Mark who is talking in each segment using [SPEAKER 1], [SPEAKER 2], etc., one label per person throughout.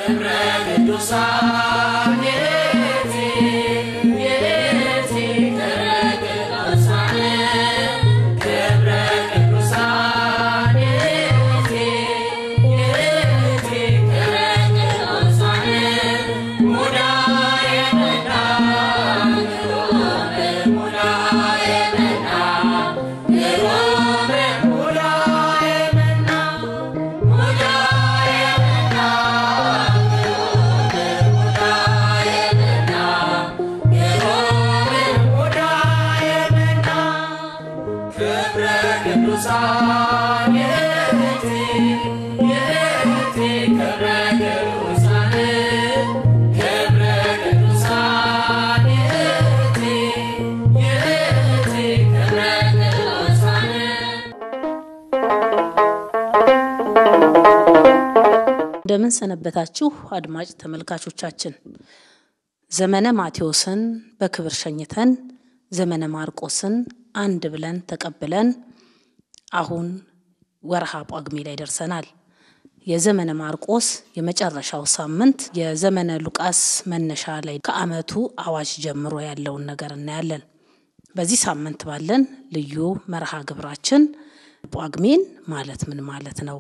[SPEAKER 1] እንደምን ሰነበታችሁ አድማጭ ተመልካቾቻችን። ዘመነ ማቴዎስን በክብር ሸኝተን ዘመነ ማርቆስን አንድ ብለን ተቀብለን አሁን ወርሃ ጳጉሜ ላይ ደርሰናል። የዘመነ ማርቆስ የመጨረሻው ሳምንት የዘመነ ሉቃስ መነሻ ላይ ከዓመቱ አዋጅ ጀምሮ ያለውን ነገር እናያለን። በዚህ ሳምንት ባለን ልዩ መርሃ ግብራችን ጳጉሜን ማለት ምን ማለት ነው?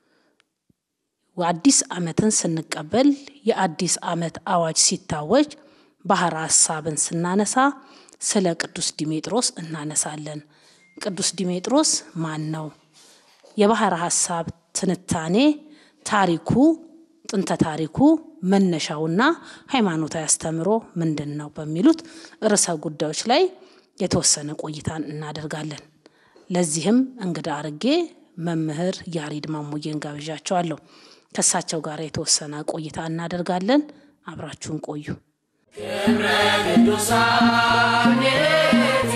[SPEAKER 1] አዲስ ዓመትን ስንቀበል የአዲስ ዓመት አዋጅ ሲታወጅ ባሕረ ሐሳብን ስናነሳ ስለ ቅዱስ ዲሜጥሮስ እናነሳለን። ቅዱስ ዲሜጥሮስ ማን ነው? የባሕረ ሐሳብ ትንታኔ ታሪኩ፣ ጥንተ ታሪኩ፣ መነሻውና ሃይማኖታዊ አስተምሮ ምንድን ነው በሚሉት ርዕሰ ጉዳዮች ላይ የተወሰነ ቆይታን እናደርጋለን። ለዚህም እንግዳ አርጌ መምህር ያሬድ ማሙዬን ጋብዣቸዋለሁ። ከእሳቸው ጋር የተወሰነ ቆይታ እናደርጋለን። አብራችሁን ቆዩ።
[SPEAKER 2] ክብረ ቅዱሳን የቲ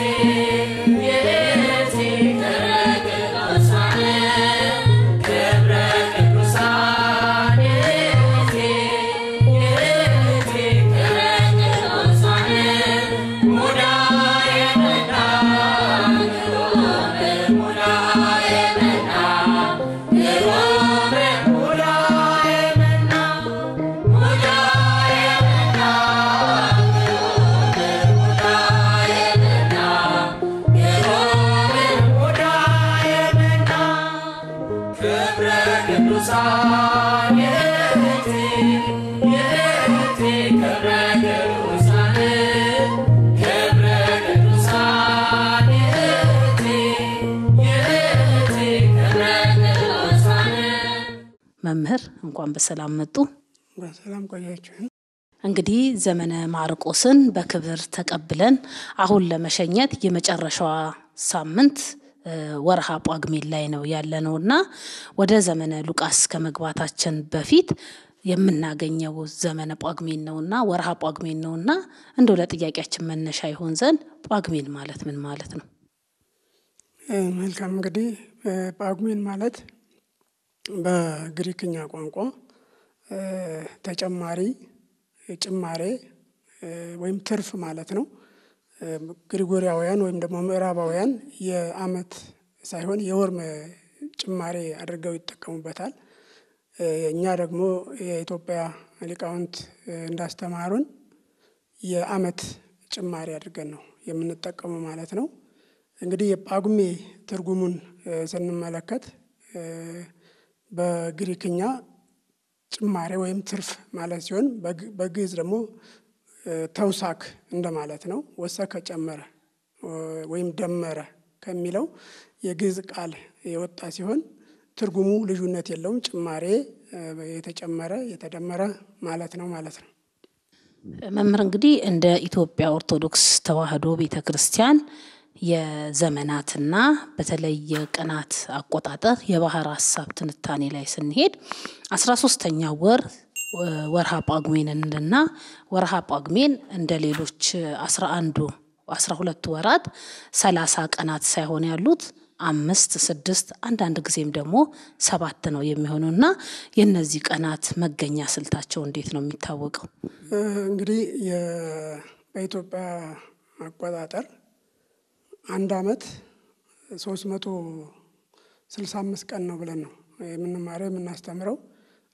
[SPEAKER 2] የቲ ክብረ ቅዱሳን ክብረ ቅዱሳን የቲ የቲ ክብረ ቅዱሳን ሙዳየ መና ሮም ሙዳየ መና ሮም ሙዳየ መና ሙዳየ መና ክብረ ቅዱሳን የቲ የቲ ክብረ ቅዱሳን ክብረ ቅዱሳን የቲ የቲ ክብረ ቅዱሳን
[SPEAKER 1] መምህር እንኳን በሰላም መጡ።
[SPEAKER 3] በሰላም ቆያችሁን።
[SPEAKER 1] እንግዲህ ዘመነ ማርቆስን በክብር ተቀብለን አሁን ለመሸኘት የመጨረሻዋ ሳምንት እ ወርሃ ጳጉሜን ላይ ነው ያለነው እና ወደ ዘመነ ሉቃስ ከመግባታችን በፊት የምናገኘው ዘመነ ጳጉሜን ነውና ወርሃ ጳጉሜን ነውና እንደው ለጥያቄያችን መነሻ ይሆን ዘንድ ጳጉሜን ማለት ምን ማለት ነው?
[SPEAKER 3] እ መልካም እንግዲህ እ ጳጉሜን ማለት በግሪክኛ ቋንቋ እ ተጨማሪ ጭማሬ እ ወይም ትርፍ ማለት ነው። እ ግሪጎሪያውያን ወይም ደግሞ ምዕራባውያን የዓመት ሳይሆን የወር መ- ጭማሬ አድርገው ይጠቀሙበታል። እ እኛ ደግሞ የኢትዮጵያ ሊቃውንት እ እንዳስተማሩን የዓመት ጭማሪ አድርገን ነው የምንጠቀመው ማለት ነው። እንግዲህ የጳጉሜ ትርጉሙን እ ስንመለከት እ በግሪክኛ ጭማሬ ወይም ትርፍ ማለት ሲሆን በግ- በግዕዝ ደግሞ እ ተውሳክ እንደማለት ነው። ወሰከ ጨመረ እ ወይም ደመረ ከሚለው የግዕዝ ቃል የወጣ ሲሆን ትርጉሙ ልዩነት የለውም። ጭማሬ እ የተጨመረ የተደመረ ማለት ነው ማለት ነው።
[SPEAKER 1] መምህር እንግዲህ እንደ ኢትዮጵያ ኦርቶዶክስ ተዋሕዶ ቤተ ክርስቲያን የዘመናትና በተለይ የቀናት አቆጣጠር የባሕረ ሐሳብ ትንታኔ ላይ ስንሄድ አስራ ሶስተኛ ወር እ ወርሃ ጳጉሜንና ወርሃ ጳጉሜን እንደ ሌሎች አስራ አንዱ አስራ ሁለቱ ወራት ሰላሳ ቀናት ሳይሆን ያሉት አምስት ስድስት አንዳንድ ጊዜም ደግሞ ሰባት ነው የሚሆኑና የእነዚህ ቀናት መገኛ ስልታቸው እንዴት ነው የሚታወቀው?
[SPEAKER 3] እ እንግዲህ የ- በኢትዮጵያ አቆጣጠር አንድ አመት ሶስት መቶ ስልሳ አምስት ቀን ነው ብለን ነው የምንማረው የምናስተምረው።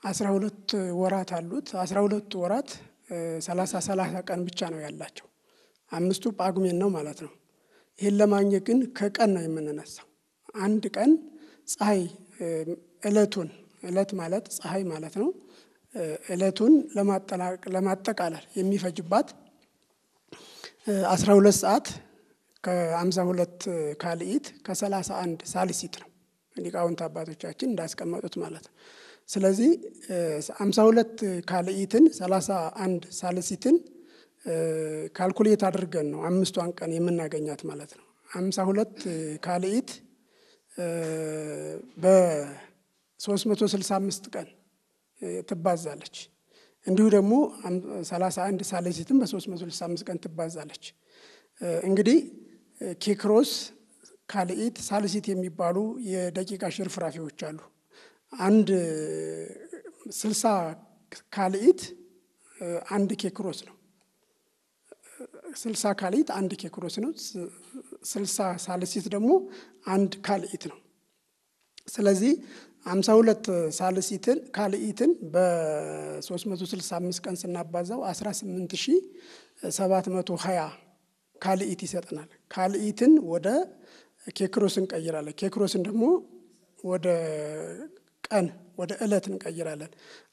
[SPEAKER 3] አስራ ሁለት ወራት አሉት። አስራ ሁለቱ ወራት ሰላሳ ሰላሳ ቀን ብቻ ነው ያላቸው። አምስቱ ጳጉሜን ነው ማለት ነው። ይህን ለማግኘት ግን ከቀን ነው የምንነሳው። አንድ ቀን ፀሐይ እለቱን እለት ማለት ፀሐይ ማለት ነው። እለቱን ለማጠቃለል የሚፈጅባት አስራ ሁለት ሰዓት ከአምሳ ሁለት ካልኢት ከሰላሳ አንድ ሳልሲት ነው ሊቃውንት አባቶቻችን እንዳስቀመጡት ማለት ነው። ስለዚህ አምሳ ሁለት ካልኢትን ሰላሳ አንድ ሳልሲትን ካልኩሌት አድርገን ነው አምስቷን ቀን የምናገኛት ማለት ነው። አምሳ ሁለት ካልኢት በሶስት መቶ ስልሳ አምስት ቀን ትባዛለች። እንዲሁ ደግሞ ሰላሳ አንድ ሳልሲትን በሶስት መቶ ስልሳ አምስት ቀን ትባዛለች። እንግዲህ ኬክሮስ፣ ካልኢት፣ ሳልሲት የሚባሉ የደቂቃ ሽርፍራፊዎች አሉ። አንድ ስልሳ ካልኢት አንድ ኬክሮስ ነው። ስልሳ ካልኢት አንድ ኬክሮስ ነው። ስልሳ ሳልሲት ደግሞ አንድ ካልኢት ነው። ስለዚህ አምሳ ሁለት ሳልሲትን ካልኢትን በ365 ቀን ስናባዛው 18720 ካልኢት ይሰጠናል። ካልኢትን ወደ ኬክሮስ እንቀይራለን። ኬክሮስን ደግሞ ወደ ቀን ወደ ዕለት እንቀይራለን።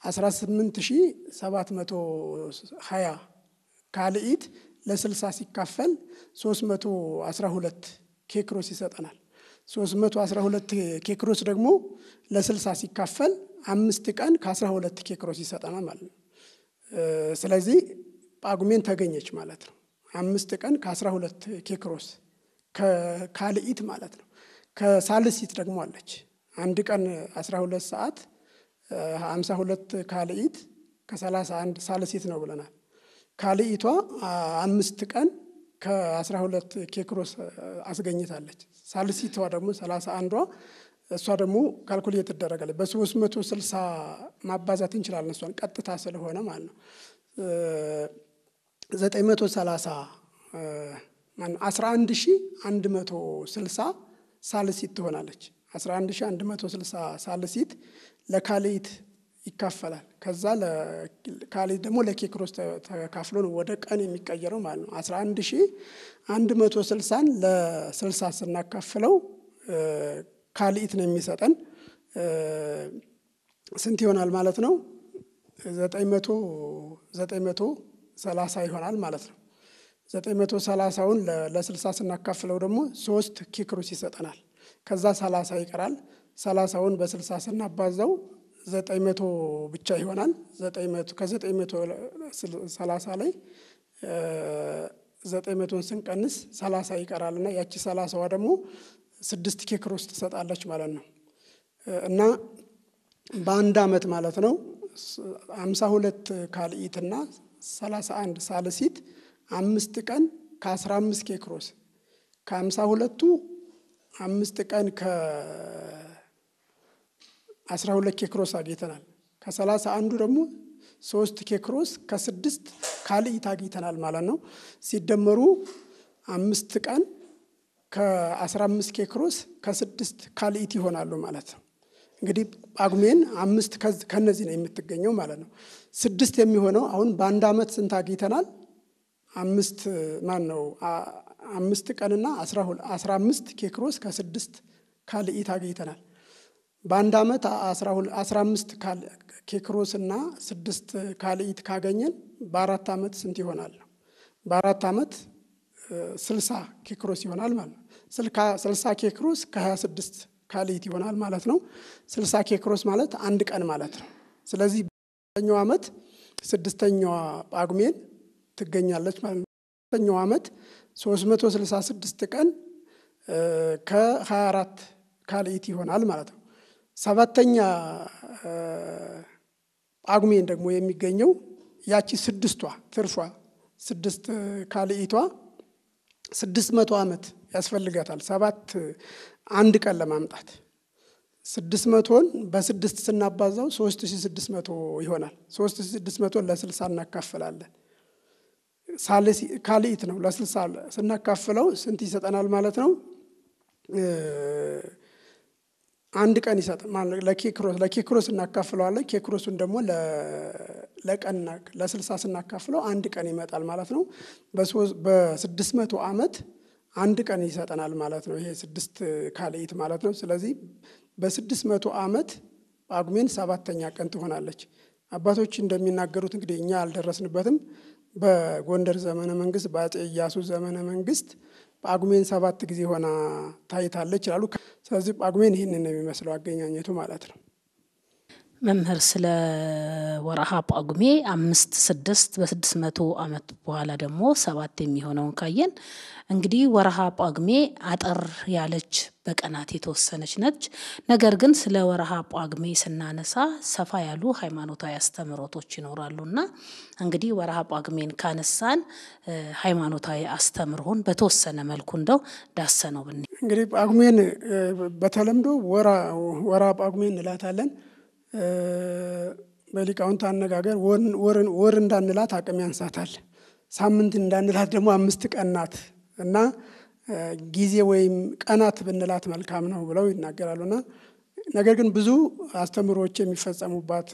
[SPEAKER 3] 18720 ካልኢት ለ60 ሲካፈል 312 ኬክሮስ ይሰጠናል። 312 ኬክሮስ ደግሞ ለ60 ሲካፈል አምስት ቀን ከ12 ኬክሮስ ይሰጠናል ማለት ነው። ስለዚህ ጳጉሜን ተገኘች ማለት ነው። አምስት ቀን ከ12 ኬክሮስ ከካልኢት ማለት ነው። ከሳልሲት ደግሞ አለች አንድ ቀን 12 ሰዓት 52 ካልኢት ከ31 ሳልሲት ነው ብለናል። ካልኢቷ አምስት ቀን ከአስራ ሁለት ኬክሮስ አስገኝታለች። ሳልሲቷ ደግሞ ሰላሳ አንዷ እሷ ደግሞ ካልኩሌት ትደረጋለች። በሶስት መቶ ስልሳ ማባዛት እንችላለን እሷን ቀጥታ ስለሆነ ማለት ነው። ዘጠኝ መቶ ሰላሳ አስራ አንድ ሺ አንድ መቶ ስልሳ ሳልሲት ትሆናለች። አስራ አንድ ሺ አንድ መቶ ስልሳ ሳልሲት ለካልኢት ይካፈላል። ከዛ ካልኢት ደግሞ ለኬክሮስ ተካፍሎ ነው ወደ ቀን የሚቀየረው ማለት ነው። አስራ አንድ ሺ አንድ መቶ ስልሳን ለስልሳ ስናካፍለው ካልኢት ነው የሚሰጠን ስንት ይሆናል ማለት ነው? ዘጠኝ መቶ ዘጠኝ መቶ ሰላሳ ይሆናል ማለት ነው። ዘጠኝ መቶ ሰላሳውን ለስልሳ ስናካፍለው ደግሞ ሶስት ኬክሮስ ይሰጠናል። ከዛ ሰላሳ ይቀራል። ሰላሳውን በስልሳ ስናባዛው ዘጠኝ መቶ ብቻ ይሆናል። ከዘጠኝ መቶ ሰላሳ ላይ ዘጠኝ መቶን ስንቀንስ ሰላሳ ይቀራል እና ያቺ ሰላሳዋ ደግሞ ስድስት ኬክሮስ ትሰጣለች ማለት ነው እና በአንድ ዓመት ማለት ነው አምሳ ሁለት ካልኢትና ሰላሳ አንድ ሳልሲት አምስት ቀን ከአስራ አምስት ኬክሮስ ከአምሳ ሁለቱ አምስት ቀን ከአስራ ሁለት ኬክሮስ አግኝተናል። ከሰላሳ አንዱ ደግሞ ሶስት ኬክሮስ ከስድስት ካልኢት አግኝተናል ማለት ነው። ሲደመሩ አምስት ቀን ከአስራ አምስት ኬክሮስ ከስድስት ካልኢት ይሆናሉ ማለት ነው። እንግዲህ ጳጉሜን አምስት ከነዚህ ነው የምትገኘው ማለት ነው። ስድስት የሚሆነው አሁን በአንድ ዓመት ስንት አግኝተናል? አምስት ማን ነው? አምስት ቀንና አስራ አምስት ኬክሮስ ከስድስት ካልኢት አግኝተናል። በአንድ ዓመት አስራ አምስት ኬክሮስ እና ስድስት ካልኢት ካገኘን በአራት ዓመት ስንት ይሆናል? በአራት ዓመት ስልሳ ኬክሮስ ይሆናል ማለት ነው። ስልሳ ኬክሮስ ከሀያ ስድስት ካልኢት ይሆናል ማለት ነው። ስልሳ ኬክሮስ ማለት አንድ ቀን ማለት ነው። ስለዚህ በኛው ዓመት ስድስተኛዋ ጳጉሜን ትገኛለች ማለት ነው። ስድስተኛው ዓመት ሶስት መቶ ስልሳ ስድስት ቀን ከሀያ አራት ካልኢት ይሆናል ማለት ነው። ሰባተኛ ጳጉሜን ደግሞ የሚገኘው ያቺ ስድስቷ ትርፏ ስድስት ካልኢቷ ስድስት መቶ ዓመት ያስፈልጋታል ሰባት አንድ ቀን ለማምጣት ስድስት መቶን በስድስት ስናባዛው ሶስት ሺ ስድስት መቶ ይሆናል። ሶስት ሺ ስድስት መቶን ለስልሳ እናካፍላለን። ካልኢት ነው ለስልሳ ስናካፍለው ስንት ይሰጠናል ማለት ነው? አንድ ቀን ይሰጥ ማለት ለኬክሮስ ለኬክሮስ እናካፍለዋለን። ኬክሮሱን ደግሞ ለቀን ለስልሳ ስናካፍለው አንድ ቀን ይመጣል ማለት ነው። በስድስት መቶ ዓመት አንድ ቀን ይሰጠናል ማለት ነው። ይሄ ስድስት ካልኢት ማለት ነው። ስለዚህ በስድስት መቶ ዓመት ጳጉሜን ሰባተኛ ቀን ትሆናለች። አባቶች እንደሚናገሩት እንግዲህ እኛ አልደረስንበትም። በጎንደር ዘመነ መንግስት፣ በአፄ ኢያሱ ዘመነ መንግስት ጳጉሜን ሰባት ጊዜ ሆና ታይታለች ይላሉ። ስለዚህ ጳጉሜን ይህንን ነው የሚመስለው አገኛኘቱ ማለት ነው።
[SPEAKER 1] መምህር ስለ ወረሃ ጳጉሜ አምስት ስድስት በስድስት መቶ ዓመት በኋላ ደግሞ ሰባት የሚሆነውን ካየን እንግዲህ ወረሃ ጳጉሜ አጠር ያለች በቀናት የተወሰነች ነች። ነገር ግን ስለ ወረሃ ጳጉሜ ስናነሳ ሰፋ ያሉ ሃይማኖታዊ አስተምህሮቶች ይኖራሉና እንግዲህ ወረሃ ጳጉሜን ካነሳን ሃይማኖታዊ አስተምህሮን በተወሰነ መልኩ እንደው ዳሰነው ብን
[SPEAKER 3] እንግዲህ ጳጉሜን በተለምዶ ወራ ጳጉሜ እንላታለን። በሊቃውንት አነጋገር ወር እንዳንላት አቅም ያንሳታል። ሳምንት እንዳንላት ደግሞ አምስት ቀን ናት እና ጊዜ ወይም ቀናት ብንላት መልካም ነው ብለው ይናገራሉና ነገር ግን ብዙ አስተምሮዎች የሚፈጸሙባት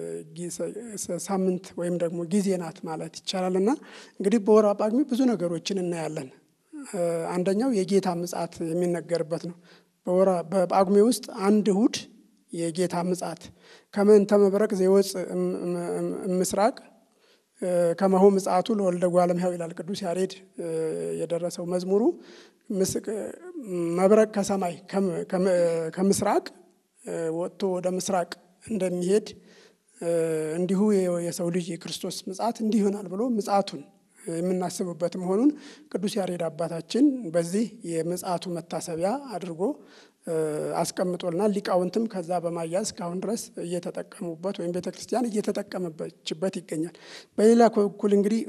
[SPEAKER 3] ሳምንት ወይም ደግሞ ጊዜ ናት ማለት ይቻላል። እና እንግዲህ በወርሃ ጳጉሜ ብዙ ነገሮችን እናያለን። አንደኛው የጌታ ምጽአት የሚነገርበት ነው። በጳጉሜ ውስጥ አንድ እሁድ የጌታ ምጽአት ከመንተ መብረቅ ዘይወፅእ እምስራቅ ከመሆ ምጽአቱ ለወልደ እጓለ እመሕያው ይላል ቅዱስ ያሬድ የደረሰው መዝሙሩ። መብረቅ ከሰማይ ከምስራቅ ወጥቶ ወደ ምስራቅ እንደሚሄድ እንዲሁ የሰው ልጅ የክርስቶስ ምጽአት እንዲህ ይሆናል ብሎ ምጽአቱን የምናስብበት መሆኑን ቅዱስ ያሬድ አባታችን በዚህ የምጽአቱ መታሰቢያ አድርጎ አስቀምጦልናል። ሊቃውንትም ከዛ በማያዝ እስካሁን ድረስ እየተጠቀሙበት ወይም ቤተ ክርስቲያን እየተጠቀመችበት ይገኛል። በሌላ በኩል እንግዲህ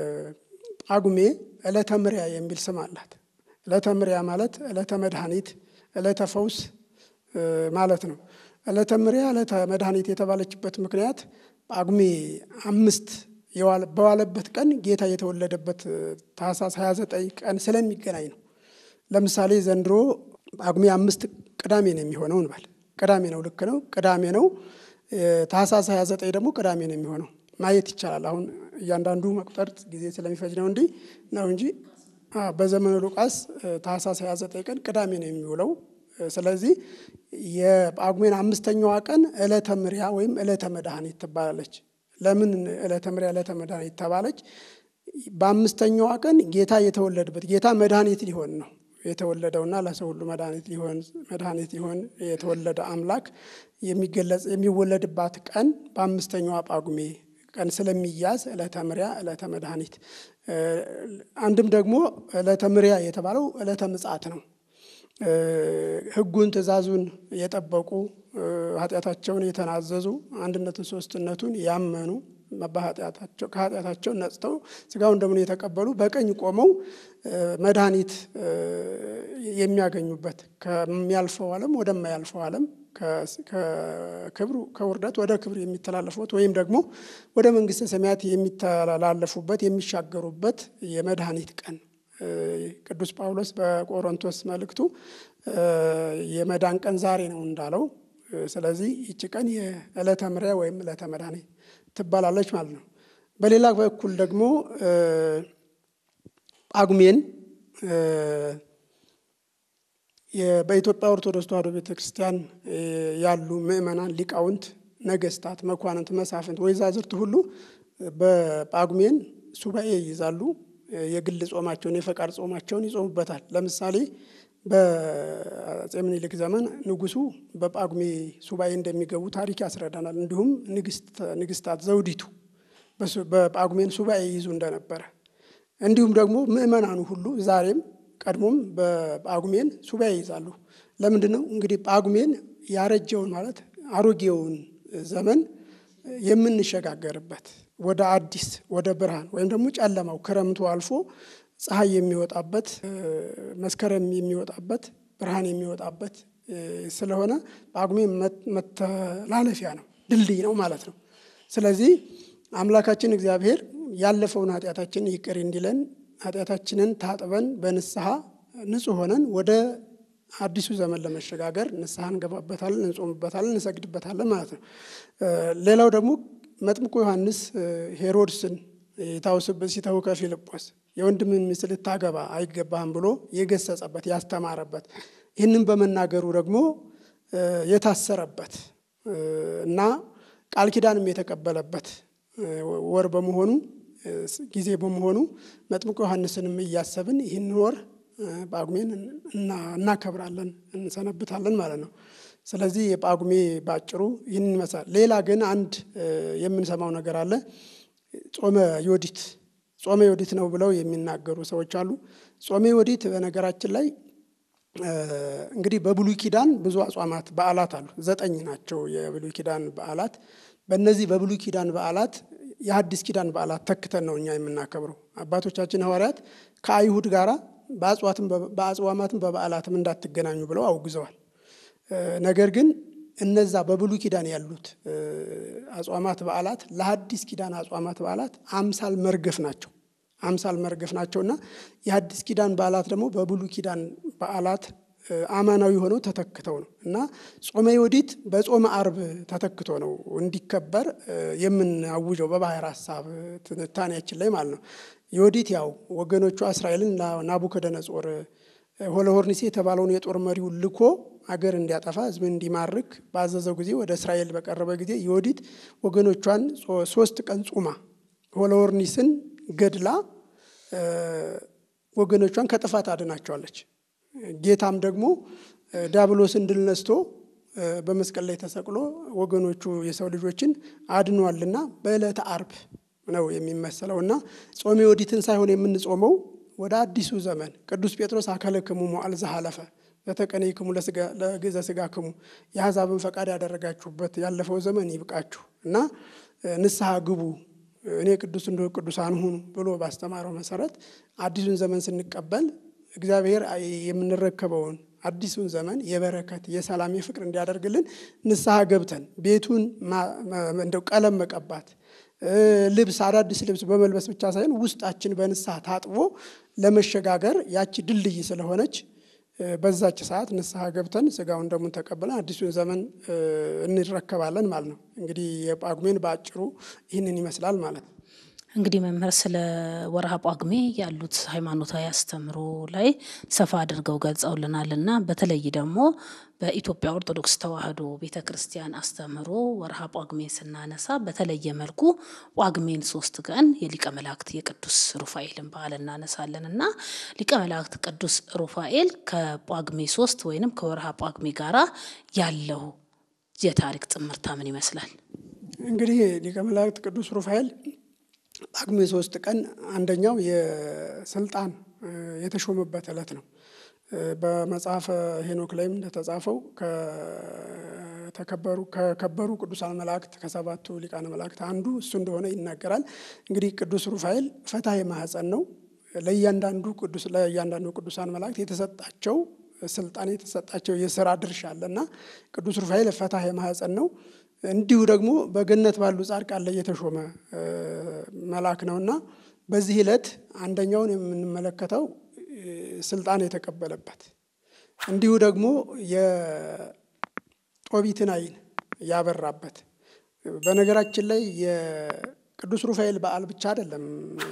[SPEAKER 3] ጳጉሜ ዕለተ ምሪያ የሚል ስም አላት። ዕለተ ምሪያ ማለት ዕለተ መድኃኒት፣ ዕለተ ፈውስ ማለት ነው። ዕለተ ምሪያ ዕለተ መድኃኒት የተባለችበት ምክንያት ጳጉሜ አምስት በዋለበት ቀን ጌታ የተወለደበት ታኅሳስ 29 ቀን ስለሚገናኝ ነው። ለምሳሌ ዘንድሮ ጳጉሜ አምስት ቅዳሜ ነው የሚሆነው እንበል። ቅዳሜ ነው፣ ልክ ነው፣ ቅዳሜ ነው። ታኅሳስ 29 ደግሞ ቅዳሜ ነው የሚሆነው ማየት ይቻላል። አሁን እያንዳንዱ መቁጠር ጊዜ ስለሚፈጅ ነው እንዲ ነው እንጂ በዘመነ ሉቃስ ታኅሳስ 29 ቀን ቅዳሜ ነው የሚውለው። ስለዚህ የጳጉሜን አምስተኛዋ ቀን ዕለተ ምሪያ ወይም ዕለተ መድኃኒት ትባላለች። ለምን ዕለተ ምሪያ ዕለተ መድኃኒት ተባለች? በአምስተኛዋ ቀን ጌታ የተወለደበት ጌታ መድኃኒት ሊሆን ነው የተወለደውና ለሰው ሁሉ መድኃኒት ሊሆን መድኃኒት ሊሆን የተወለደ አምላክ የሚገለጽ የሚወለድባት ቀን በአምስተኛዋ ጳጉሜ ቀን ስለሚያዝ ዕለተ ምሪያ ዕለተ መድኃኒት። አንድም ደግሞ ዕለተ ምሪያ የተባለው ዕለተ ምጽአት ነው። ሕጉን ትእዛዙን የጠበቁ ኃጢአታቸውን የተናዘዙ አንድነትን ሶስትነቱን ያመኑ ከኃጢአታቸው ነጽተው ስጋውን ደሙን የተቀበሉ በቀኝ ቆመው መድኃኒት የሚያገኙበት ከሚያልፈው ዓለም ወደማያልፈው ዓለም ከክብሩ ከውርደት ወደ ክብር የሚተላለፉበት ወይም ደግሞ ወደ መንግሥተ ሰማያት የሚተላለፉበት የሚሻገሩበት የመድኃኒት ቀን ቅዱስ ጳውሎስ በቆሮንቶስ መልእክቱ የመዳን ቀን ዛሬ ነው እንዳለው፣ ስለዚህ ይቺ ቀን የዕለተ ምሪያ ወይም ዕለተ መድኃኒት ትባላለች ማለት ነው። በሌላ በኩል ደግሞ ጳጉሜን በኢትዮጵያ ኦርቶዶክስ ተዋሕዶ ቤተ ክርስቲያን ያሉ ምእመናን፣ ሊቃውንት፣ ነገስታት፣ መኳንንት፣ መሳፍንት፣ ወይዛዝርት ሁሉ በጳጉሜን ሱባኤ ይይዛሉ። የግል ጾማቸውን የፈቃድ ጾማቸውን ይጾሙበታል። ለምሳሌ በአፄ ምኒልክ ዘመን ንጉሱ በጳጉሜ ሱባኤ እንደሚገቡ ታሪክ ያስረዳናል። እንዲሁም ንግስታት ዘውዲቱ በጳጉሜን ሱባኤ ይይዙ እንደነበረ እንዲሁም ደግሞ ምእመናኑ ሁሉ ዛሬም ቀድሞም በጳጉሜን ሱባኤ ይይዛሉ። ለምንድን ነው እንግዲህ ጳጉሜን ያረጀውን ማለት አሮጌውን ዘመን የምንሸጋገርበት ወደ አዲስ ወደ ብርሃን ወይም ደግሞ ጨለማው ክረምቱ አልፎ ፀሐይ የሚወጣበት መስከረም የሚወጣበት ብርሃን የሚወጣበት ስለሆነ ጳጉሜ መተላለፊያ ነው፣ ድልድይ ነው ማለት ነው። ስለዚህ አምላካችን እግዚአብሔር ያለፈውን ኃጢአታችንን ይቅር እንዲለን ኃጢአታችንን ታጥበን በንስሐ ንጹሕ ሆነን ወደ አዲሱ ዘመን ለመሸጋገር ንስሐ እንገባበታለን፣ እንጾምበታለን፣ እንሰግድበታለን ማለት ነው። ሌላው ደግሞ መጥምቁ ዮሐንስ ሄሮድስን የታውስብህ ሲተውከ ፊልጶስ የወንድምን ሚስት ልታገባ አይገባህም ብሎ የገሰጸበት ያስተማረበት ይህንን በመናገሩ ደግሞ የታሰረበት እና ቃል ኪዳንም የተቀበለበት ወር በመሆኑ ጊዜ በመሆኑ መጥምቁ ዮሐንስንም እያሰብን ይህን ወር ጳጉሜን እናከብራለን እንሰነብታለን ማለት ነው። ስለዚህ የጳጉሜ ባጭሩ ይህን ይመስላል። ሌላ ግን አንድ የምንሰማው ነገር አለ። ጾመ ዮዲት ጾመ ዮዲት ነው ብለው የሚናገሩ ሰዎች አሉ። ጾመ ዮዲት በነገራችን ላይ እንግዲህ በብሉይ ኪዳን ብዙ አጽዋማት በዓላት አሉ። ዘጠኝ ናቸው የብሉይ ኪዳን በዓላት። በእነዚህ በብሉይ ኪዳን በዓላት የሐዲስ ኪዳን በዓላት ተክተን ነው እኛ የምናከብረው። አባቶቻችን ሐዋርያት ከአይሁድ ጋራ በአጽዋማትም በበዓላትም እንዳትገናኙ ብለው አውግዘዋል። ነገር ግን እነዛ በብሉይ ኪዳን ያሉት አጽዋማት በዓላት ለሐዲስ ኪዳን አጽዋማት በዓላት አምሳል መርገፍ ናቸው አምሳል መርገፍ ናቸውና የሐዲስ ኪዳን በዓላት ደግሞ በብሉይ ኪዳን በዓላት አማናዊ ሆነው ተተክተው ነው እና ጾመ ዮዲት በጾመ አርብ ተተክቶ ነው እንዲከበር የምናውጀው በባሕር ሐሳብ ትንታኔያችን ላይ ማለት ነው። ዮዲት ያው ወገኖቿ እስራኤልን ናቡከደነጾር ሆለሆርኒሴ የተባለውን የጦር መሪውን ልኮ አገር እንዲያጠፋ ሕዝብን እንዲማርክ ባዘዘው ጊዜ ወደ እስራኤል በቀረበ ጊዜ ዮዲት ወገኖቿን ሶስት ቀን ጹማ ሆለሆርኒስን ገድላ ወገኖቿን ከጥፋት አድናቸዋለች። ጌታም ደግሞ ዲያብሎስን ድል ነስቶ በመስቀል ላይ ተሰቅሎ ወገኖቹ የሰው ልጆችን አድኗልና በዕለተ አርብ ነው የሚመሰለው እና ጾመ ዮዲትን ሳይሆን የምንጾመው ወደ አዲሱ ዘመን ቅዱስ ጴጥሮስ አከለክሙ ሞዓል ዘሐለፈ በተቀነይክሙ ለግእዘ ሥጋክሙ የአሕዛብን ፈቃድ ያደረጋችሁበት ያለፈው ዘመን ይብቃችሁ እና ንስሐ ግቡ እኔ ቅዱስ እንደ ቅዱሳን ሁኑ ብሎ ባስተማረው መሰረት አዲሱን ዘመን ስንቀበል እግዚአብሔር የምንረከበውን አዲሱን ዘመን የበረከት የሰላም የፍቅር እንዲያደርግልን ንስሐ ገብተን ቤቱን እንደው ቀለም መቀባት ልብስ አዳዲስ ልብስ በመልበስ ብቻ ሳይሆን ውስጣችን በንስሐ ታጥቦ ለመሸጋገር ያቺ ድልድይ ስለሆነች በዛች ሰዓት ንስሐ ገብተን ስጋውን ደሙን ተቀብለን አዲሱን ዘመን እንረከባለን ማለት ነው። እንግዲህ የጳጉሜን በአጭሩ ይህንን ይመስላል ማለት ነው።
[SPEAKER 1] እንግዲህ መምህር ስለ ወርሃ ጳጉሜ ያሉት ሃይማኖታዊ አስተምሮ ላይ ሰፋ አድርገው ገልጸውልናል እና በተለይ ደግሞ በኢትዮጵያ ኦርቶዶክስ ተዋሕዶ ቤተ ክርስቲያን አስተምሮ ወርሃ ጳጉሜ ስናነሳ በተለየ መልኩ ጳጉሜን ሶስት ቀን የሊቀ መላእክት የቅዱስ ሩፋኤልን በዓል እናነሳለን እና ሊቀ መላእክት ቅዱስ ሩፋኤል ከጳጉሜ ሶስት ወይንም ከወርሃ ጳጉሜ ጋራ ያለው የታሪክ ጥምርታ ምን ይመስላል?
[SPEAKER 3] እንግዲህ ሊቀ መላእክት ቅዱስ ሩፋኤል ጳጉሜ ሶስት ቀን አንደኛው የስልጣን የተሾመበት ዕለት ነው። በመጽሐፈ ሄኖክ ላይም እንደተጻፈው ከተከበሩ ከከበሩ ቅዱሳን መላእክት ከሰባቱ ሊቃነ መላእክት አንዱ እሱ እንደሆነ ይናገራል። እንግዲህ ቅዱስ ሩፋኤል ፈታሄ ማኅፀን ነው። ለእያንዳንዱ ቅዱስ ለእያንዳንዱ ቅዱሳን መላእክት የተሰጣቸው ስልጣን የተሰጣቸው የስራ ድርሻ አለ እና ቅዱስ ሩፋኤል ፈታሄ ማኅፀን ነው። እንዲሁ ደግሞ በገነት ባሉ ጻድቃን ላይ የተሾመ መልአክ ነውና በዚህ ዕለት አንደኛውን የምንመለከተው ስልጣን የተቀበለበት እንዲሁ ደግሞ የጦቢትን ዓይን ያበራበት። በነገራችን ላይ የቅዱስ ሩፋኤል በዓል ብቻ አይደለም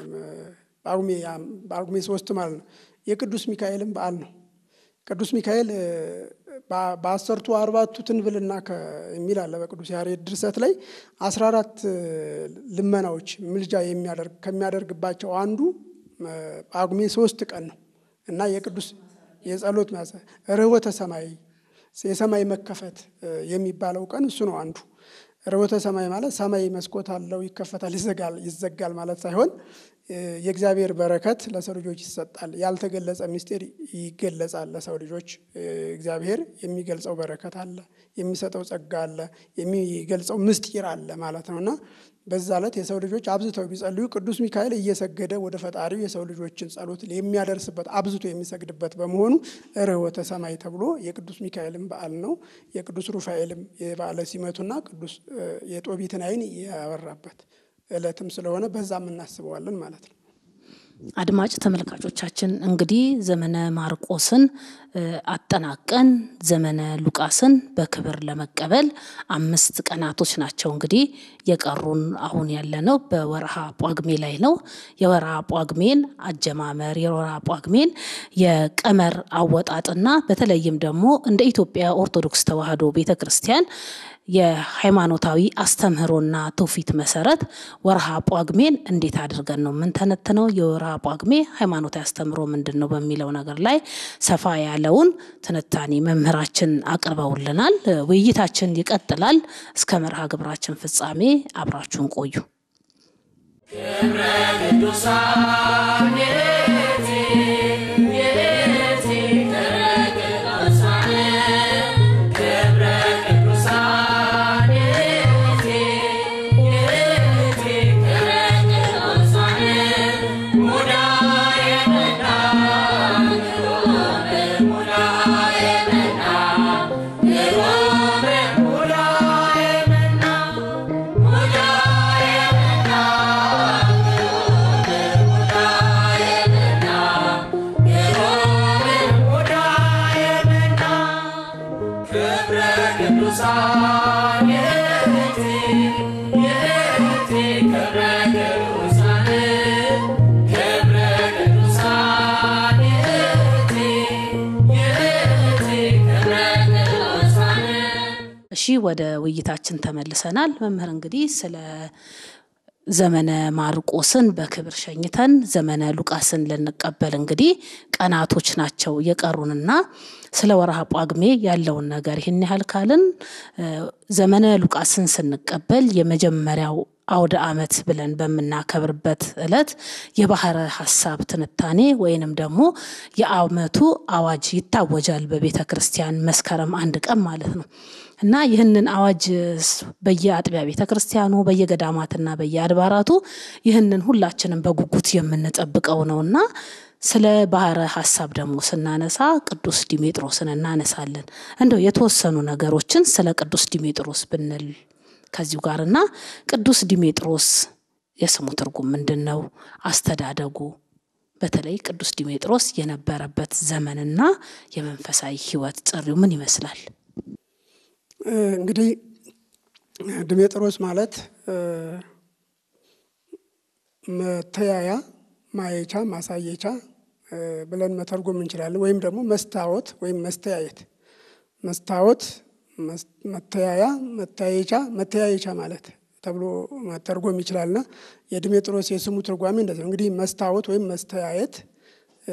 [SPEAKER 3] ጳጉሜ ሶስት ማለት ነው። የቅዱስ ሚካኤልም በዓል ነው። ቅዱስ ሚካኤል በአሰርቱ አርባቱ ትንብልና የሚል አለ በቅዱስ ያሬድ ድርሰት ላይ አስራ አራት ልመናዎች ምልጃ የሚያደርግ ከሚያደርግባቸው አንዱ ጳጉሜ ሶስት ቀን ነው እና የቅዱስ የጸሎት ርኅወተ ሰማይ የሰማይ መከፈት የሚባለው ቀን እሱ ነው አንዱ። ርኅወተ ሰማይ ማለት ሰማይ መስኮት አለው ይከፈታል፣ ይዘጋል ይዘጋል ማለት ሳይሆን የእግዚአብሔር በረከት ለሰው ልጆች ይሰጣል። ያልተገለጸ ምስጢር ይገለጻል ለሰው ልጆች። እግዚአብሔር የሚገልጸው በረከት አለ፣ የሚሰጠው ጸጋ አለ፣ የሚገልጸው ምስጢር አለ ማለት ነው እና በዛ ዕለት የሰው ልጆች አብዝተው ቢጸልዩ ቅዱስ ሚካኤል እየሰገደ ወደ ፈጣሪው የሰው ልጆችን ጸሎት የሚያደርስበት አብዝቶ የሚሰግድበት በመሆኑ ርኅወተ ሰማይ ተብሎ የቅዱስ ሚካኤልም በዓል ነው። የቅዱስ ሩፋኤልም የበዓለ ሲመቱና ቅዱስ የጦቢትን ዓይን ያበራበት ዕለትም ስለሆነ በዛም እናስበዋለን ማለት ነው።
[SPEAKER 1] አድማጭ ተመልካቾቻችን እንግዲህ ዘመነ ማርቆስን እ አጠናቀን ዘመነ ሉቃስን በክብር ለመቀበል አምስት ቀናቶች ናቸው እንግዲህ የቀሩን። አሁን ያለነው በወርሃ ጳጉሜ ላይ ነው። የወርሃ ጳጉሜን አጀማመር የወርሃ ጳጉሜን የቀመር አወጣጥና በተለይም ደግሞ እንደ ኢትዮጵያ ኦርቶዶክስ ተዋሕዶ ቤተ ክርስቲያን የሃይማኖታዊ አስተምህሮና ትውፊት መሰረት ወርሃ ጳጉሜን እንዴት አድርገን ነው የምንተነትነው፣ የወርሃ ጳጉሜ ሃይማኖታዊ አስተምህሮ ምንድን ነው በሚለው ነገር ላይ ሰፋ ያለውን ትንታኔ መምህራችን አቅርበውልናል። ውይይታችን ይቀጥላል። እስከ መርሃ ግብራችን ፍጻሜ አብራችሁን ቆዩ።
[SPEAKER 2] ክብረ ቅዱሳን የእቲ የእቲ ክብረ ቅዱሳን ክብረ ቅዱሳን የእቲ የእቲ ክብረ ቅዱሳን ሙዳየ መና ግሩም ሙዳየ መና ግሩም ሙዳየ መና ሙዳየ መና ክብረ ቅዱሳን የእቲ የእቲ ክብረ ቅዱሳን ክብረ ቅዱሳን የእቲ የእቲ ክብረ ቅዱሳን
[SPEAKER 1] እሺ ወደ ውይይታችን ተመልሰናል። መምህር እንግዲህ ስለ ዘመነ ማርቆስን በክብር ሸኝተን ዘመነ ሉቃስን ልንቀበል እንግዲህ ቀናቶች ናቸው የቀሩንና ስለ ወርሃ ጳጉሜ ያለውን ነገር ይህን ያህል ካልን እ ዘመነ ሉቃስን ስንቀበል የመጀመሪያው አውደ ዓመት ብለን በምናከብርበት ዕለት የባሕረ ሐሳብ ትንታኔ ወይንም ደግሞ የዓመቱ አዋጅ ይታወጃል በቤተ ክርስቲያን መስከረም አንድ ቀን ማለት ነው። እና ይህንን አዋጅ ስ- በየአጥቢያ ቤተ ክርስቲያኑ በየገዳማትና በየአድባራቱ ይህንን ሁላችንም በጉጉት የምንጠብቀው ነውና ስለ ባሕረ ሐሳብ ደግሞ ስናነሳ ቅዱስ ዲሜጥሮስን እናነሳለን። እንደው የተወሰኑ ነገሮችን ስለ ቅዱስ ዲሜጥሮስ ብንል ከዚሁ ጋርና ቅዱስ ዲሜጥሮስ የስሙ ትርጉም ምንድን ነው? አስተዳደጉ በተለይ ቅዱስ ዲሜጥሮስ የነበረበት ዘመንና የመንፈሳዊ ሕይወት ጥሪው ምን ይመስላል?
[SPEAKER 3] እ እንግዲህ ድሜጥሮስ ማለት እ መተያያ፣ ማየቻ፣ ማሳየቻ እ ብለን መተርጎም እንችላለን። ወይም ደግሞ መስታወት ወይም መስተያየት መስታወት፣ መስ- መተያያ፣ መታየቻ፣ መተያየቻ ማለት ተብሎ መተርጎም ይችላልና የድሜጥሮስ የስሙ ትርጓሜ እንደዚህ ነው። እንግዲህ መስታወት ወይም መስተያየት እ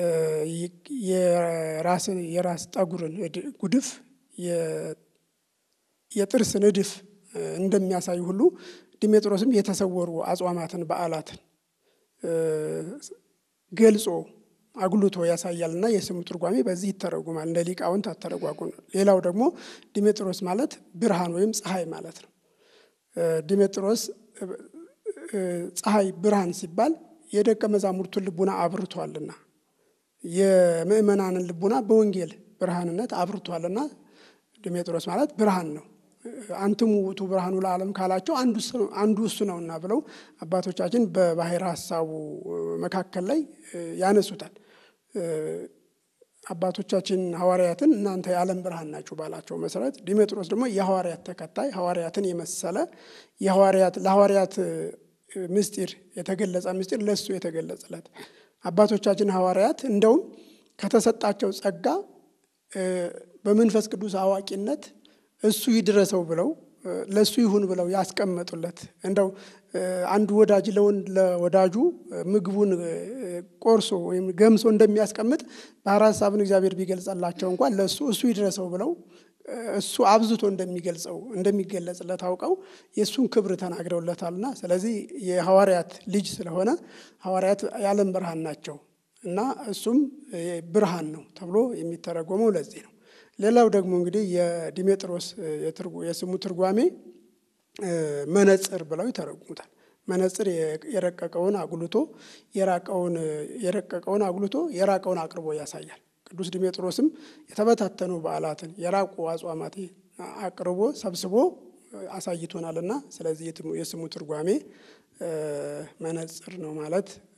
[SPEAKER 3] የራስን የራስ ጠጉርን እድ- ጉድፍ የ- የጥርስ ንድፍ እ እንደሚያሳይ ሁሉ ዲሜጥሮስም የተሰወሩ አጽዋማትን በዓላትን እ ገልጾ አጉልቶ ያሳያልና የስሙ ትርጓሜ በዚህ ይተረጉማል። እንደ ሊቃውንት አተረጓጉም ነው። ሌላው ደግሞ ዲሜጥሮስ ማለት ብርሃን ወይም ፀሐይ ማለት ነው። እ ዲሜጥሮስ እ እ ፀሐይ ብርሃን ሲባል የደቀ መዛሙርቱን ልቡና አብርቷልና የምእመናንን ልቡና በወንጌል ብርሃንነት አብርቷልና ዲሜጥሮስ ማለት ብርሃን ነው። አንትሙ ውእቱ ብርሃኑ ለዓለም ካላቸው አንዱ እሱ- አንዱ እሱ ነውና ብለው አባቶቻችን በባሕረ ሐሳቡ መካከል ላይ እ ያነሱታል። እ አባቶቻችን ሐዋርያትን እናንተ የዓለም ብርሃን ናችሁ ባላቸው መሰረት ዲሜጥሮስ ደግሞ የሐዋርያት ተከታይ ሐዋርያትን የመሰለ የሐዋርያት ለሐዋርያት እ ምስጢር የተገለጸ ምስጢር ለእሱ የተገለጸለት አባቶቻችን ሐዋርያት እንደውም ከተሰጣቸው ጸጋ እ በመንፈስ ቅዱስ አዋቂነት እሱ ይድረሰው ብለው እ ለእሱ ይሁን ብለው ያስቀመጡለት እንደው እ አንዱ ወዳጅ ለወን ለወዳጁ እ ምግቡን እ ቆርሶ ወይም ገምሶ እንደሚያስቀምጥ ባሕረ ሐሳብን እግዚአብሔር ቢገልጸላቸው እንኳን ለእሱ እሱ ይድረሰው ብለው እ እሱ አብዝቶ እንደሚገልጸው እንደሚገለጽለት አውቀው የእሱን ክብር ተናግረውለታልና ስለዚህ የሐዋርያት ልጅ ስለሆነ ሐዋርያት የዓለም ብርሃን ናቸው እና እሱም እ ብርሃን ነው ተብሎ የሚተረጎመው ለዚህ ነው። ሌላው ደግሞ እንግዲህ የዲሜጥሮስ እ የትርጉ- የስሙ ትርጓሜ እ መነጽር ብለው ይተረጉሙታል። መነጽር የ- የረቀቀውን አጉልቶ የራቀውን እ የረቀቀውን አጉልቶ የራቀውን አቅርቦ ያሳያል። ቅዱስ ዲሜጥሮስም የተበታተኑ በዓላትን የራቁ አጽዋማት አቅርቦ ሰብስቦ እ አሳይቶናልና ስለዚህ የትሙ- የስሙ ትርጓሜ እ መነጽር ነው ማለት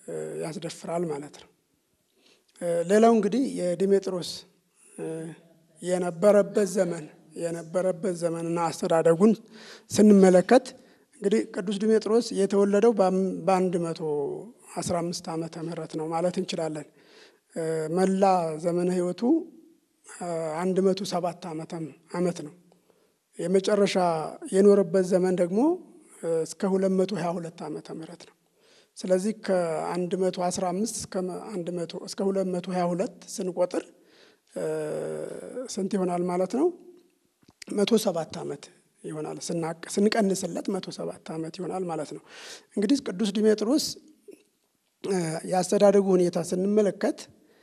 [SPEAKER 3] ያስደፍራል ማለት ነው። ሌላው እንግዲህ የዲሜጥሮስ የነበረበት ዘመን የነበረበት ዘመንና አስተዳደጉን ስንመለከት እንግዲህ ቅዱስ ዲሜጥሮስ የተወለደው በአንድ መቶ አስራ አምስት ዓመተ ምህረት ነው ማለት እንችላለን። መላ ዘመነ ሕይወቱ አንድ መቶ ሰባት ዓመት ነው። የመጨረሻ የኖረበት ዘመን ደግሞ እስከ ሁለት መቶ ሀያ ሁለት ዓመተ ምህረት ነው። ስለዚህ ከአንድ መቶ አስራ አምስት እስከ አንድ መቶ እስከ ሁለት መቶ ሀያ ሁለት ስንቆጥር ስንት ይሆናል ማለት ነው? መቶ ሰባት ዓመት ይሆናል። ስንቀንስለት መቶ ሰባት ዓመት ይሆናል ማለት ነው። እንግዲህ ቅዱስ ዲሜጥሮስ የአስተዳደጉ ሁኔታ ስንመለከት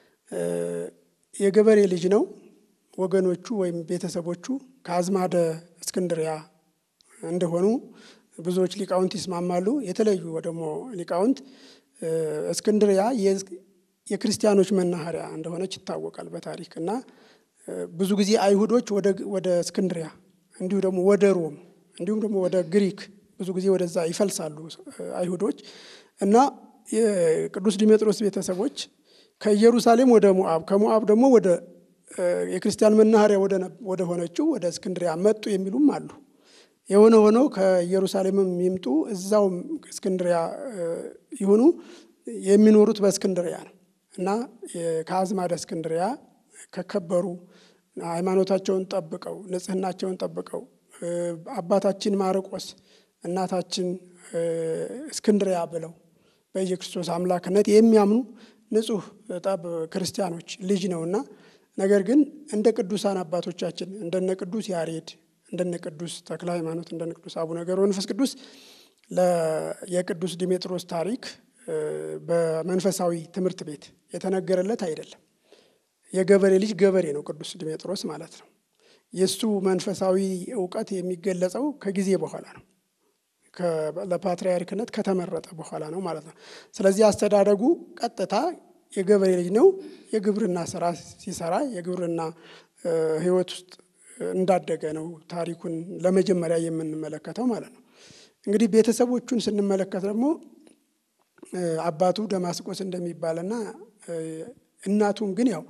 [SPEAKER 3] የገበሬ ልጅ ነው። ወገኖቹ ወይም ቤተሰቦቹ ከአዝማደ እስክንድሪያ እንደሆኑ ብዙዎች ሊቃውንት ይስማማሉ። የተለዩ ደግሞ ሊቃውንት እስክንድሪያ የክርስቲያኖች መናኸሪያ እንደሆነች ይታወቃል በታሪክ እና ብዙ ጊዜ አይሁዶች ወደ እስክንድሪያ እንዲሁ ደግሞ ወደ ሮም እንዲሁም ደግሞ ወደ ግሪክ ብዙ ጊዜ ወደዛ ይፈልሳሉ አይሁዶች እና የቅዱስ ዲሜጥሮስ ቤተሰቦች ከኢየሩሳሌም ወደ ሞአብ ከሞአብ ደግሞ ወደ የክርስቲያን መናኸሪያ ወደ ሆነችው ወደ እስክንድሪያ መጡ የሚሉም አሉ። የሆነ ሆኖ ከኢየሩሳሌምም ይምጡ እዛው እስክንድሪያ ይሁኑ የሚኖሩት በእስክንድሪያ ነው እና ከአዝማደ እስክንድሪያ ከከበሩ ሃይማኖታቸውን ጠብቀው ንጽሕናቸውን ጠብቀው አባታችን ማርቆስ እናታችን እስክንድሪያ ብለው በኢየክርስቶስ አምላክነት የሚያምኑ ንጹሕ ጠብ ክርስቲያኖች ልጅ ነውና ነገር ግን እንደ ቅዱሳን አባቶቻችን እንደነ ቅዱስ ያሬድ እንደነ ቅዱስ ተክለ ሃይማኖት እንደነ ቅዱስ አቡነ ገብረ መንፈስ ቅዱስ የቅዱስ ዲሜጥሮስ ታሪክ በመንፈሳዊ ትምህርት ቤት የተነገረለት አይደለም። የገበሬ ልጅ ገበሬ ነው ቅዱስ ዲሜጥሮስ ማለት ነው። የእሱ መንፈሳዊ እውቀት የሚገለጸው ከጊዜ በኋላ ነው። ለፓትርያርክነት ከተመረጠ በኋላ ነው ማለት ነው። ስለዚህ አስተዳደጉ ቀጥታ የገበሬ ልጅ ነው። የግብርና ስራ ሲሰራ የግብርና ሕይወት ውስጥ እንዳደገ ነው ታሪኩን ለመጀመሪያ የምንመለከተው ማለት ነው። እንግዲህ ቤተሰቦቹን ስንመለከት ደግሞ አባቱ ደማስቆስ እንደሚባልና እናቱም ግን ያው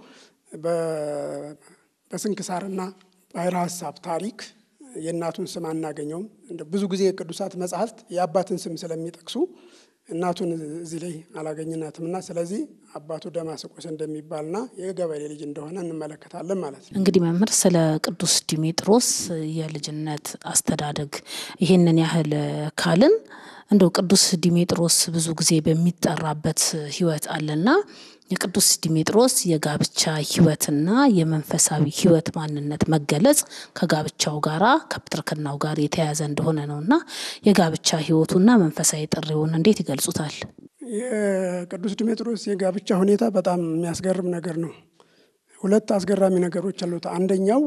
[SPEAKER 3] በስንክሳርና ባሕረ ሐሳብ ታሪክ የእናቱን ስም አናገኘውም። ብዙ ጊዜ የቅዱሳት መጽሐፍት የአባትን ስም ስለሚጠቅሱ እናቱን እዚህ ላይ አላገኝናትምና ስለዚህ አባቱ ደማስቆስ እንደሚባልና የገበሬ ልጅ እንደሆነ እንመለከታለን ማለት ነው።
[SPEAKER 1] እንግዲህ መምህር ስለ ቅዱስ ዲሜጥሮስ የልጅነት አስተዳደግ ይሄንን ያህል ካልን እንደው ቅዱስ ዲሜጥሮስ ብዙ ጊዜ በሚጠራበት ሕይወት አለና የቅዱስ ዲሜጥሮስ የጋብቻ ሕይወትና የመንፈሳዊ ሕይወት ማንነት መገለጽ ከጋብቻው ጋራ ከፕትርክናው ጋር የተያያዘ እንደሆነ ነውና የጋብቻ ሕይወቱና መንፈሳዊ ጥሪውን እንዴት ይገልጹታል?
[SPEAKER 3] የቅዱስ ዲሜጥሮስ የጋብቻ ሁኔታ በጣም የሚያስገርም ነገር ነው። ሁለት አስገራሚ ነገሮች አሉት። አንደኛው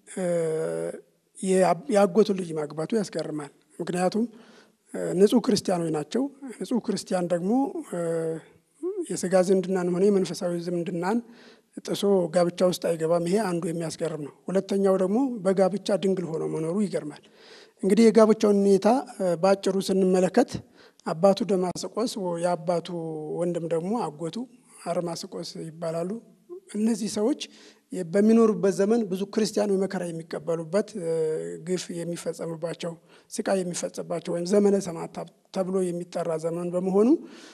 [SPEAKER 3] የአጎቱ ልጅ ማግባቱ ያስገርማል። ምክንያቱም ንጹሕ ክርስቲያኖች ናቸው። ንጹሕ ክርስቲያን ደግሞ የስጋ ዝምድናን ሆነ የመንፈሳዊ ዝምድናን ጥሶ ጋብቻ ውስጥ አይገባም። ይሄ አንዱ የሚያስገርም ነው። ሁለተኛው ደግሞ በጋብቻ ድንግል ሆኖ መኖሩ ይገርማል። እንግዲህ የጋብቻውን ሁኔታ በአጭሩ ስንመለከት አባቱ ደማስቆስ የአባቱ ወንድም ደግሞ አጎቱ አርማስቆስ ይባላሉ። እነዚህ ሰዎች በሚኖሩበት ዘመን ብዙ ክርስቲያኖች መከራ የሚቀበሉበት ግፍ የሚፈጸምባቸው ስቃይ የሚፈጸምባቸው ወይም ዘመነ ሰማዕታት ተብሎ የሚጠራ ዘመን በመሆኑ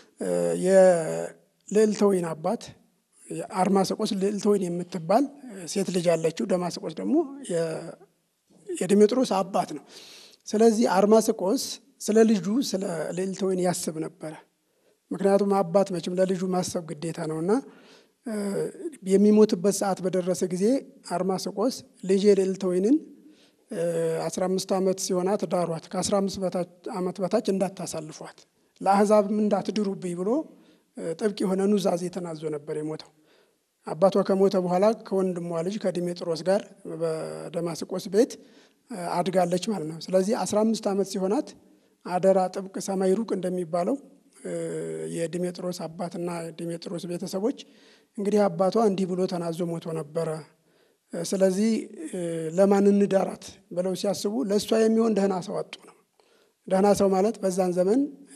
[SPEAKER 3] የልዕልተ ወይን አባት አርማስቆስ ልዕልተ ወይን የምትባል ሴት ልጅ ያለችው፣ ደማስቆስ ደግሞ የዲሜጥሮስ አባት ነው። ስለዚህ አርማስቆስ ስለ ልጁ ስለ ልዕልተ ወይን ያስብ ነበረ። ምክንያቱም አባት መቼም ለልጁ ማሰብ ግዴታ ነውና የሚሞትበት ሰዓት በደረሰ ጊዜ አርማስቆስ ልጄ ልዕልተ ወይንን አስራ አምስት ዓመት ሲሆናት ዳሯት፣ ከአስራ አምስት ዓመት በታች እንዳታሳልፏት፣ ለአሕዛብም እንዳትድሩብኝ ብሎ ጥብቅ የሆነ ኑዛዜ ተናዞ ነበር የሞተው። አባቷ ከሞተ በኋላ ከወንድሟ ልጅ ከዲሜጥሮስ ጋር በደማስቆስ ቤት አድጋለች ማለት ነው። ስለዚህ አስራ አምስት ዓመት ሲሆናት አደራ ጥብቅ ሰማይ ሩቅ እንደሚባለው የዲሜጥሮስ አባትና ዲሜጥሮስ ቤተሰቦች እንግዲህ አባቷ እንዲህ ብሎ ተናዞ ሞቶ ነበረ፣ ስለዚህ ለማን እንዳራት ብለው ሲያስቡ ለእሷ የሚሆን ደህና ሰው አጡ ነው። ደህና ሰው ማለት በዛን ዘመን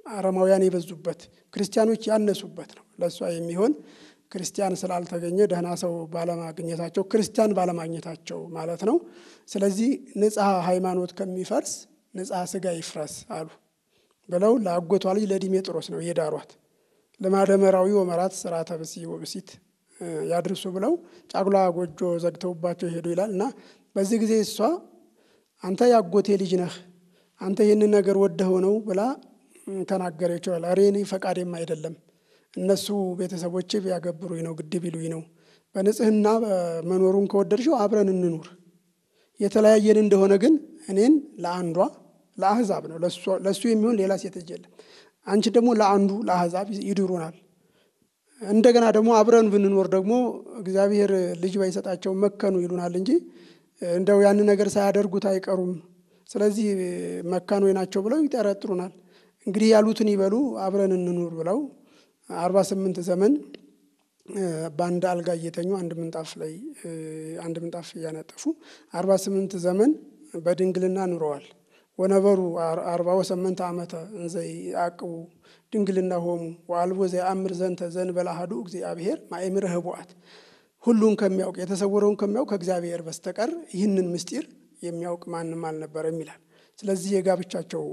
[SPEAKER 3] አረማውያን የበዙበት ክርስቲያኖች ያነሱበት ነው። ለእሷ የሚሆን ክርስቲያን ስላልተገኘ ደህና ሰው ባለማግኘታቸው ክርስቲያን ባለማግኘታቸው ማለት ነው። ስለዚህ ንጽሐ ሃይማኖት ከሚፈርስ ንጽሐ ስጋ ይፍረስ አሉ ብለው ለአጎቷ ልጅ ለዲሜጥሮስ ነው የዳሯት። ለማደመራዊ ወመራት ስርዓተ ብሲ ወብሲት ያድርሱ ብለው ጫጉላ ጎጆ ዘግተውባቸው ሄዱ ይላል እና በዚህ ጊዜ እሷ አንተ ያጎቴ ልጅ ነህ፣ አንተ ይህንን ነገር ወደኸው ነው ብላ ተናገረችው። ኧረ እኔ ፈቃዴም አይደለም እነሱ ቤተሰቦቼ ቢያገብሩኝ ነው ግድ ቢሉኝ ነው። በንጽህና መኖሩን ከወደድሽው አብረን እንኑር። የተለያየን እንደሆነ ግን እኔን ለአንዷ ለአህዛብ ነው ለእሱ የሚሆን ሌላ ሴት ልጅ የለም። አንቺ ደግሞ ለአንዱ ለአህዛብ ይድሩናል። እንደገና ደግሞ አብረን ብንኖር ደግሞ እግዚአብሔር ልጅ ባይሰጣቸው መከኑ ይሉናል እንጂ እንደው ያን ነገር ሳያደርጉት አይቀሩም። ስለዚህ መካን ናቸው ብለው ይጠረጥሩናል። እንግዲህ ያሉትን ይበሉ አብረን እንኑር ብለው አርባ ስምንት ዘመን በአንድ አልጋ እየተኙ አንድ ምንጣፍ ላይ አንድ ምንጣፍ እያነጠፉ አርባ ስምንት ዘመን በድንግልና ኑረዋል። ወነበሩ አርባ ወሰመንተ ዓመተ እንዘ ያዕቅቡ ድንግልና ሆሙ ወአልቦ ዘየአምር ዘንተ ዘእንበለ አሐዱ እግዚአብሔር ማእምረ ኅቡዓት ሁሉን ከሚያውቅ የተሰወረውን ከሚያውቅ ከእግዚአብሔር በስተቀር ይህንን ምስጢር የሚያውቅ ማንም አልነበረም ይላል። ስለዚህ የጋብቻቸው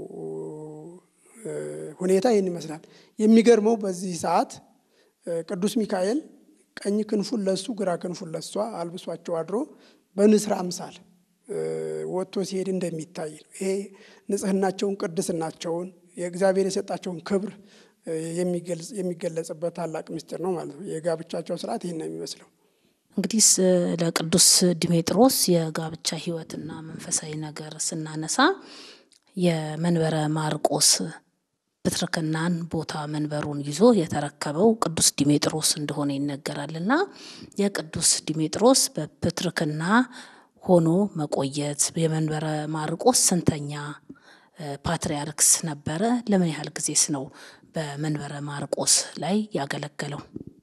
[SPEAKER 3] ሁኔታ ይህን ይመስላል። የሚገርመው በዚህ ሰዓት ቅዱስ ሚካኤል ቀኝ ክንፉን ለሱ ግራ ክንፉን ለሷ አልብሷቸው አድሮ በንስር አምሳል ወጥቶ ሲሄድ እንደሚታይ ነው። ይሄ ንጽህናቸውን፣ ቅድስናቸውን የእግዚአብሔር የሰጣቸውን ክብር የሚገለጽበት ታላቅ ምስጢር ነው ማለት ነው። የጋብቻቸው ስርዓት ይህን ነው የሚመስለው።
[SPEAKER 1] እንግዲህ ለቅዱስ ዲሜጥሮስ የጋብቻ ሕይወትና መንፈሳዊ ነገር ስናነሳ የመንበረ ማርቆስ ፕትርክናን ቦታ መንበሩን ይዞ የተረከበው ቅዱስ ዲሜጥሮስ እንደሆነ ይነገራልና የቅዱስ ዲሜጥሮስ በፕትርክና ሆኖ መቆየት የመንበረ ማርቆስ ስንተኛ ፓትርያርክስ ነበረ? ለምን ያህል ጊዜስ ነው በመንበረ ማርቆስ ላይ ያገለገለው?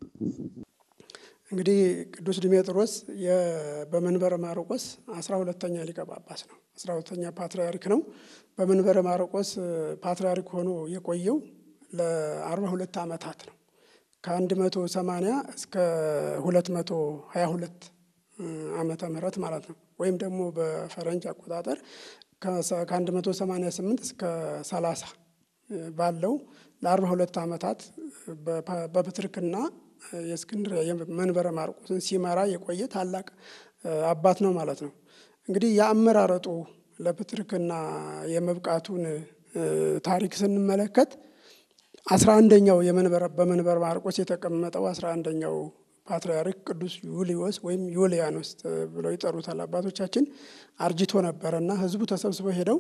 [SPEAKER 3] እንግዲህ ቅዱስ ዲሜጥሮስ በመንበረ ማርቆስ አስራ ሁለተኛ ሊቀ ጳጳስ ነው። አስራ ሁለተኛ ፓትርያርክ ነው። በመንበረ ማርቆስ ፓትርያርክ ሆኖ የቆየው ለአርባ ሁለት ዓመታት ነው። ከአንድ መቶ ሰማንያ እስከ ሁለት መቶ ሀያ ሁለት ዓመተ ምህረት ማለት ነው። ወይም ደግሞ በፈረንጅ አቆጣጠር ከአንድ መቶ ሰማንያ ስምንት እስከ ሰላሳ ባለው ለአርባ ሁለት ዓመታት በፕትርክና የእስክንድርያ የመንበረ ማርቆስን ሲመራ የቆየ ታላቅ አባት ነው ማለት ነው። እንግዲህ የአመራረጡ ለፕትርክና የመብቃቱን ታሪክ ስንመለከት አስራ አንደኛው በመንበረ ማርቆስ የተቀመጠው አስራ አንደኛው ፓትርያርክ ቅዱስ ዩልዮስ ወይም ዩልያኖስ ብለው ይጠሩታል አባቶቻችን። አርጅቶ ነበረና ሕዝቡ ተሰብስበው ሄደው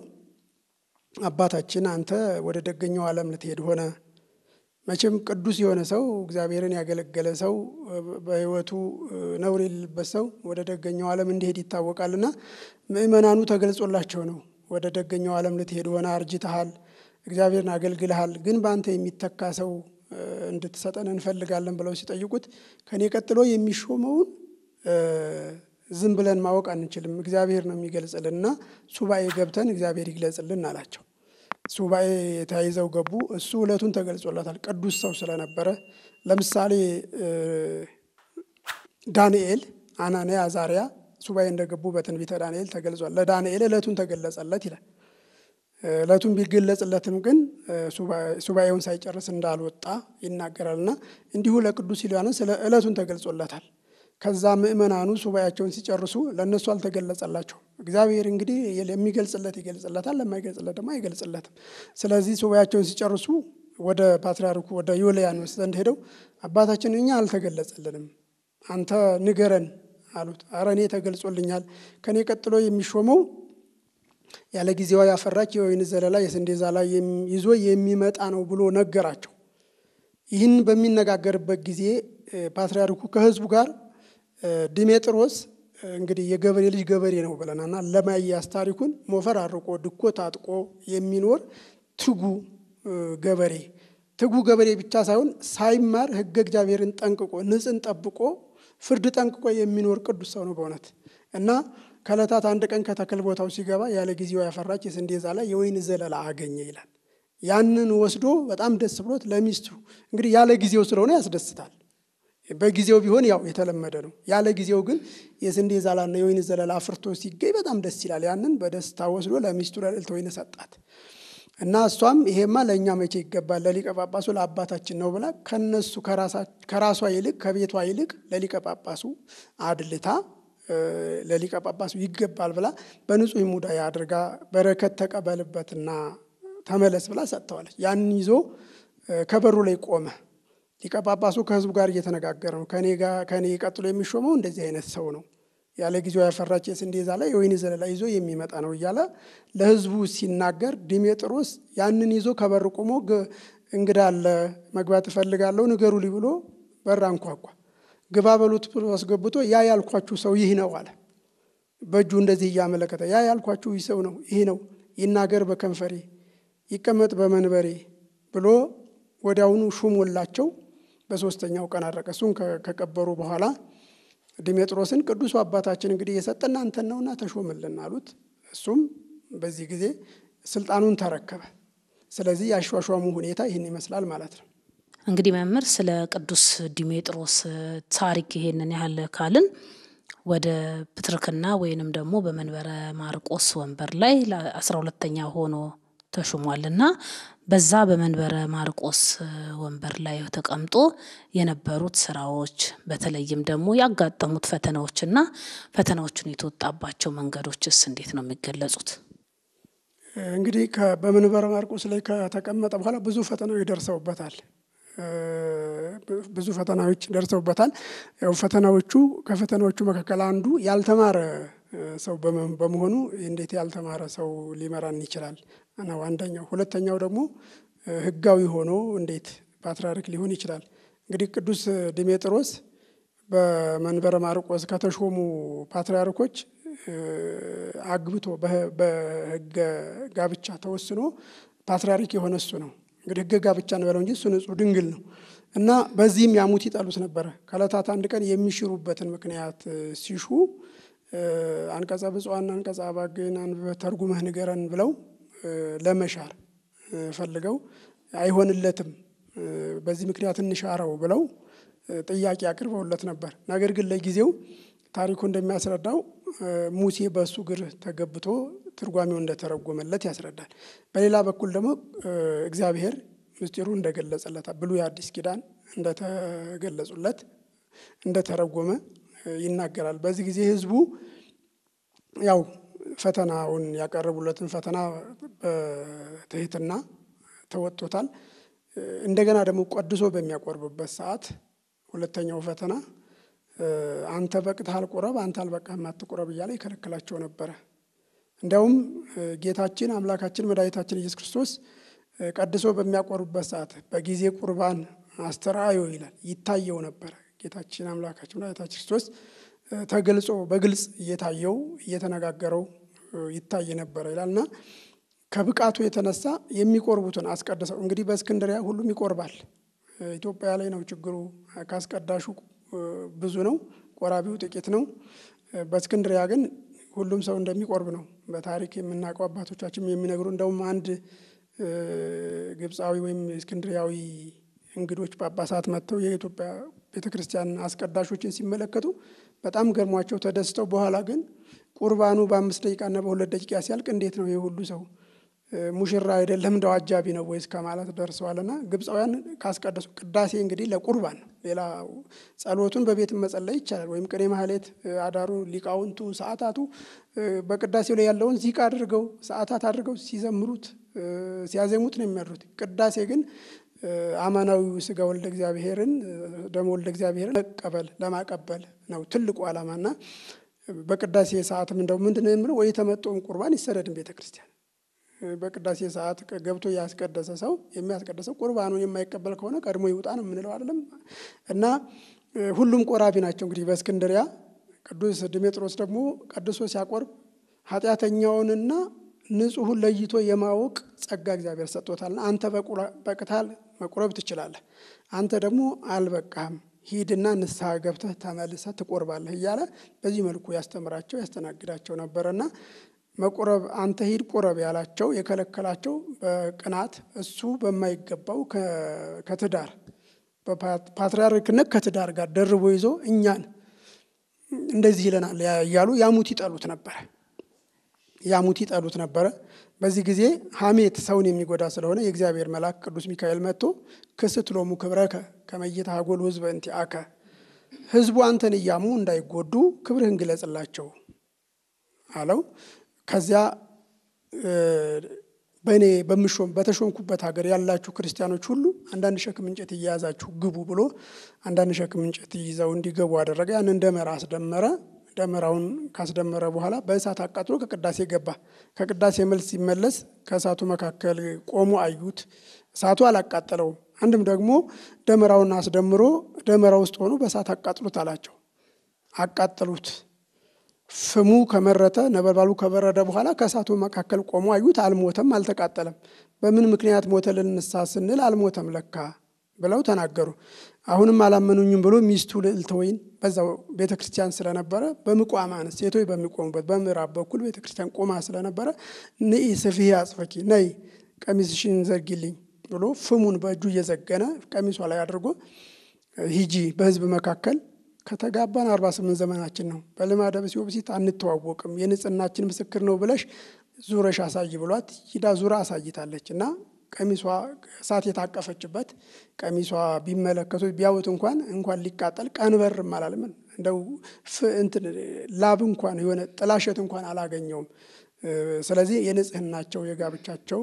[SPEAKER 3] አባታችን አንተ ወደ ደገኛው ዓለም ልትሄድ ሆነ። መቼም ቅዱስ የሆነ ሰው እግዚአብሔርን ያገለገለ ሰው በሕይወቱ ነውር የሌለበት ሰው ወደ ደገኛው ዓለም እንዲሄድ ይታወቃልና ምእመናኑ ተገልጾላቸው ነው ወደ ደገኛው ዓለም ልትሄድ ሆነ፣ አርጅተሃል፣ እግዚአብሔርን አገልግልሃል፣ ግን በአንተ የሚተካ ሰው እንድትሰጠን እንፈልጋለን ብለው ሲጠይቁት ከኔ ቀጥሎ የሚሾመውን ዝም ብለን ማወቅ አንችልም፣ እግዚአብሔር ነው የሚገልጽልን እና ሱባኤ ገብተን እግዚአብሔር ይግለጽልን አላቸው። ሱባኤ ተያይዘው ገቡ። እሱ ዕለቱን ተገልጾለታል፣ ቅዱስ ሰው ስለነበረ። ለምሳሌ ዳንኤል፣ አናንያ፣ አዛሪያ ሱባኤ እንደገቡ በትንቢተ ዳንኤል ተገልጿል። ለዳንኤል ዕለቱን ተገለጸለት ይላል። ዕለቱን ቢገለጽለትም ግን ሱባኤውን ሳይጨርስ እንዳልወጣ ይናገራልና እንዲሁ ለቅዱስ ዩልያኖስ ዕለቱን ተገልጾለታል። ከዛ ምእመናኑ ሱባኤያቸውን ሲጨርሱ ለእነሱ አልተገለጸላቸው። እግዚአብሔር እንግዲህ የሚገልጽለት ይገልጽለታል፣ ለማይገልጽለት ደግሞ አይገልጽለትም። ስለዚህ ሱባኤያቸውን ሲጨርሱ ወደ ፓትርያርኩ ወደ ዩልያኖስ ዘንድ ሄደው አባታችን እኛ አልተገለጸልንም፣ አንተ ንገረን አሉት። አረ እኔ ተገልጾልኛል፣ ከእኔ ቀጥሎ የሚሾመው ያለ ጊዜዋ ያፈራች የወይን ዘለላ የስንዴ ዛላ ይዞ የሚመጣ ነው ብሎ ነገራቸው። ይህን በሚነጋገርበት ጊዜ ፓትርያርኩ ከሕዝቡ ጋር ዲሜጥሮስ እንግዲህ የገበሬ ልጅ ገበሬ ነው ብለናና ለማያዝ ታሪኩን ሞፈር አርቆ ድኮ ታጥቆ የሚኖር ትጉ ገበሬ ትጉ ገበሬ ብቻ ሳይሆን ሳይማር ሕገ እግዚአብሔርን ጠንቅቆ ንጽን ጠብቆ ፍርድ ጠንቅቆ የሚኖር ቅዱስ ሰው ነው በእውነት እና ከዕለታት አንድ ቀን ከተክል ቦታው ሲገባ ያለ ጊዜው ያፈራች የስንዴ ዛላ የወይን ዘለላ አገኘ ይላል። ያንን ወስዶ በጣም ደስ ብሎት ለሚስቱ እንግዲህ ያለ ጊዜው ስለሆነ ያስደስታል። በጊዜው ቢሆን ያው የተለመደ ነው። ያለ ጊዜው ግን የስንዴ ዛላና የወይን ዘለላ አፍርቶ ሲገኝ በጣም ደስ ይላል። ያንን በደስታ ወስዶ ለሚስቱ ለልዕልተ ወይን ሰጣት እና እሷም ይሄማ ለእኛ መቼ ይገባል ለሊቀ ጳጳሱ ለአባታችን ነው ብላ ከነሱ ከራሷ ይልቅ ከቤቷ ይልቅ ለሊቀ ጳጳሱ አድልታ ለሊቀ ጳጳሱ ይገባል ብላ በንጹሕ ሙዳይ አድርጋ በረከት ተቀበልበትና ተመለስ ብላ ሰጥተዋለች። ያንን ይዞ ከበሩ ላይ ቆመ። ሊቀ ጳጳሱ ከሕዝቡ ጋር እየተነጋገረ ነው። ከኔ ቀጥሎ የሚሾመው እንደዚህ አይነት ሰው ነው፣ ያለ ጊዜው ያፈራች የስንዴ ዛላ የወይን ዘለላ ይዞ የሚመጣ ነው እያለ ለሕዝቡ ሲናገር ዲሜጥሮስ ያንን ይዞ ከበር ቆሞ እንግዳ አለ መግባት እፈልጋለሁ ንገሩልኝ ብሎ በር አንኳኳ። ግባ በሉት ብሎ አስገብቶ ያ ያልኳችሁ ሰው ይህ ነው አለ። በእጁ እንደዚህ እያመለከተ ያ ያልኳችሁ ይህ ሰው ነው፣ ይህ ነው፣ ይናገር በከንፈሬ ይቀመጥ በመንበሬ ብሎ ወዲያውኑ ሹሞላቸው በሶስተኛው ቀን አረቀ። እሱን ከቀበሩ በኋላ ዲሜጥሮስን ቅዱሱ አባታችን እንግዲህ የሰጠን አንተን ነውና ተሾምልን አሉት። እሱም በዚህ ጊዜ ስልጣኑን ተረከበ። ስለዚህ የአሿሿሙ ሁኔታ ይህን ይመስላል ማለት ነው።
[SPEAKER 1] እንግዲህ መምህር ስለ ቅዱስ ዲሜጥሮስ ታሪክ ይሄንን ያህል ካልን ወደ ፕትርክና ወይንም ደግሞ በመንበረ ማርቆስ ወንበር ላይ ለአስራ ሁለተኛ ሆኖ ተሹሟልና በዛ በመንበረ ማርቆስ ወንበር ላይ ተቀምጦ የነበሩት ስራዎች በተለይም ደግሞ ያጋጠሙት ፈተናዎችና ፈተናዎቹን የተወጣባቸው መንገዶችስ እንዴት ነው የሚገለጹት?
[SPEAKER 3] እንግዲህ በመንበረ ማርቆስ ላይ ከተቀመጠ በኋላ ብዙ ፈተናዎች ደርሰውበታል። ብዙ ፈተናዎች ደርሰውበታል። ያው ፈተናዎቹ ከፈተናዎቹ መካከል አንዱ ያልተማረ ሰው በመሆኑ እንዴት ያልተማረ ሰው ሊመራን ይችላል ነው አንደኛው። ሁለተኛው ደግሞ ሕጋዊ ሆኖ እንዴት ፓትርያርክ ሊሆን ይችላል? እንግዲህ ቅዱስ ዲሜጥሮስ በመንበረ ማርቆስ ከተሾሙ ፓትርያርኮች አግብቶ በሕገ ጋብቻ ተወስኖ ፓትርያርክ የሆነ እሱ ነው። እንግዲህ ሕገ ጋብቻ እንበለው እንጂ እሱ ንጹሕ ድንግል ነው እና በዚህም ያሙት ይጠሉት ነበረ። ከዕለታት አንድ ቀን የሚሽሩበትን ምክንያት ሲሹ አንቀጸ ብፁዓን አንቀጸ አባግዕን አንብበህ ተርጉመህ ንገረን ብለው ለመሻር ፈልገው አይሆንለትም፣ በዚህ ምክንያት እንሻረው ብለው ጥያቄ አቅርበውለት ነበር። ነገር ግን ለጊዜው ታሪኩ እንደሚያስረዳው ሙሴ በእሱ እግር ተገብቶ ትርጓሜው እንደተረጎመለት ያስረዳል። በሌላ በኩል ደግሞ እግዚአብሔር ምስጢሩ እንደገለጸለት ብሉይ አዲስ ኪዳን እንደተገለጹለት እንደተረጎመ ይናገራል። በዚህ ጊዜ ህዝቡ ያው ፈተናውን ያቀረቡለትን ፈተና በትህትና ተወጥቶታል። እንደገና ደግሞ ቀድሶ በሚያቆርብበት ሰዓት ሁለተኛው ፈተና አንተ በቅተሃል ቁረብ፣ አንተ አልበቃህም አትቁረብ እያለ ይከለክላቸው ነበረ። እንዲያውም ጌታችን አምላካችን መድኃኒታችን ኢየሱስ ክርስቶስ ቀድሶ በሚያቆርብበት ሰዓት በጊዜ ቁርባን አስተርአዮ ይላል ይታየው ነበረ። ጌታችን አምላካችን መድኃኒታችን ክርስቶስ ተገልጾ በግልጽ እየታየው እየተነጋገረው ይታይ ነበረ ይላልና ከብቃቱ የተነሳ የሚቆርቡትን አስቀድሰው እንግዲህ በእስክንድሪያ ሁሉም ይቆርባል። ኢትዮጵያ ላይ ነው ችግሩ። ካስቀዳሹ ብዙ ነው፣ ቆራቢው ጥቂት ነው። በእስክንድሪያ ግን ሁሉም ሰው እንደሚቆርብ ነው በታሪክ የምናውቀው አባቶቻችን የሚነግሩ። እንደውም አንድ ግብፃዊ ወይም እስክንድሪያዊ እንግዶች ጳጳሳት መጥተው የኢትዮጵያ ቤተ ክርስቲያን አስቀዳሾችን ሲመለከቱ በጣም ገርሟቸው ተደስተው፣ በኋላ ግን ቁርባኑ በአምስት ደቂቃና በሁለት ደቂቃ ሲያልቅ እንዴት ነው ይህ ሁሉ ሰው ሙሽራ አይደለም እንደው አጃቢ ነው ወይስ ከማለት ደርሰዋልና ግብፃውያን ካስቀደሱ ቅዳሴ እንግዲህ ለቁርባን ነው። ሌላ ጸሎቱን በቤት መጸለይ ይቻላል። ወይም ቅኔ ማህሌት አዳሩ ሊቃውንቱ ሰዓታቱ በቅዳሴው ላይ ያለውን ዚቅ አድርገው ሰዓታት አድርገው ሲዘምሩት ሲያዜሙት ነው የሚያድሩት። ቅዳሴ ግን አማናዊ ስጋ ወልደ እግዚአብሔርን ደሞ ወልደ እግዚአብሔርን መቀበል ለማቀበል ነው ትልቁ ዓላማና በቅዳሴ ሰዓትም እንደው ምንድን ነው የምለው ወይ የተመጠውን ቁርባን ይሰደድን ቤተ ክርስቲያን በቅዳሴ ሰዓት ገብቶ ያስቀደሰ ሰው የሚያስቀደሰው ቁርባኑን የማይቀበል ከሆነ ቀድሞ ይውጣ ነው የምንለው አይደለም። እና ሁሉም ቆራቢ ናቸው። እንግዲህ በእስክንድሪያ ቅዱስ ድሜጥሮስ ደግሞ ቀድሶ ሲያቆርብ ኃጢአተኛውንና ንጹሑን ለይቶ የማወቅ ጸጋ እግዚአብሔር ሰጥቶታልና አንተ በቅታል መቁረብ ትችላለህ፣ አንተ ደግሞ አልበቃህም፣ ሂድና ንስሐ ገብተህ ተመልሰህ ትቆርባለህ እያለ በዚህ መልኩ ያስተምራቸው ያስተናግዳቸው ነበረና መቁረብ አንተ ሂድ ቁረብ ያላቸው የከለከላቸው በቅናት እሱ በማይገባው ከትዳር በፓትርያርክነት ከትዳር ጋር ደርቦ ይዞ እኛን እንደዚህ ይለናል እያሉ ያሙት ይጠሉት ነበረ። ያሙት ይጠሉት ነበረ። በዚህ ጊዜ ሐሜት ሰውን የሚጎዳ ስለሆነ የእግዚአብሔር መልአክ ቅዱስ ሚካኤል መጥቶ ክስት ሎሙ ክብረከ ከመይታ ሀጎል ህዝበ እንቲአከ ህዝቡ አንተን እያሙ እንዳይጎዱ ክብርህን ግለጽላቸው አለው። ከዚያ በእኔ በምሾም በተሾምኩበት ሀገር ያላችሁ ክርስቲያኖች ሁሉ አንዳንድ ሸክም እንጨት እየያዛችሁ ግቡ ብሎ አንዳንድ ሸክም እንጨት ይዘው እንዲገቡ አደረገ። ያንን ደመራ አስደመረ። ደመራውን ካስደመረ በኋላ በእሳት አቃጥሎ ከቅዳሴ ገባ። ከቅዳሴ መልስ ሲመለስ ከእሳቱ መካከል ቆሞ አዩት። እሳቱ አላቃጠለውም። አንድም ደግሞ ደመራውን አስደምሮ ደመራ ውስጥ ሆኖ በእሳት አቃጥሉት አላቸው። አቃጠሉት። ፍሙ ከመረተ ነበልባሉ ከበረደ በኋላ ከእሳቱ መካከል ቆሞ አዩት። አልሞተም፣ አልተቃጠለም። በምን ምክንያት ሞተ ልንሳ ስንል አልሞተም ለካ ብለው ተናገሩ። አሁንም አላመኑኝም ብሎ ሚስቱ ልዕልተ ወይን በዛው ቤተ ክርስቲያን ስለነበረ በምቋማን ሴቶች በሚቆሙበት በምዕራብ በኩል ቤተ ክርስቲያን ቆማ ስለነበረ ንኢ ስፊህ አጽፈኪ ነይ ቀሚስሽን ዘርጊልኝ ብሎ ፍሙን በእጁ እየዘገነ ቀሚሷ ላይ አድርጎ ሂጂ በሕዝብ መካከል ከተጋባን አርባ ስምንት ዘመናችን ነው። በልማደ ብእሲት ወብእሲት አንተዋወቅም የንጽህናችን ምስክር ነው ብለሽ ዙረሽ አሳይ ብሏት ሂዳ ዙራ አሳይታለች እና ቀሚሷ እሳት የታቀፈችበት ቀሚሷ ቢመለከቱት ቢያዩት እንኳን እንኳን ሊቃጠል ቀንበርም አላልምን እንደው እንትን ላብ እንኳን የሆነ ጥላሸት እንኳን አላገኘውም። ስለዚህ የንጽህናቸው የጋብቻቸው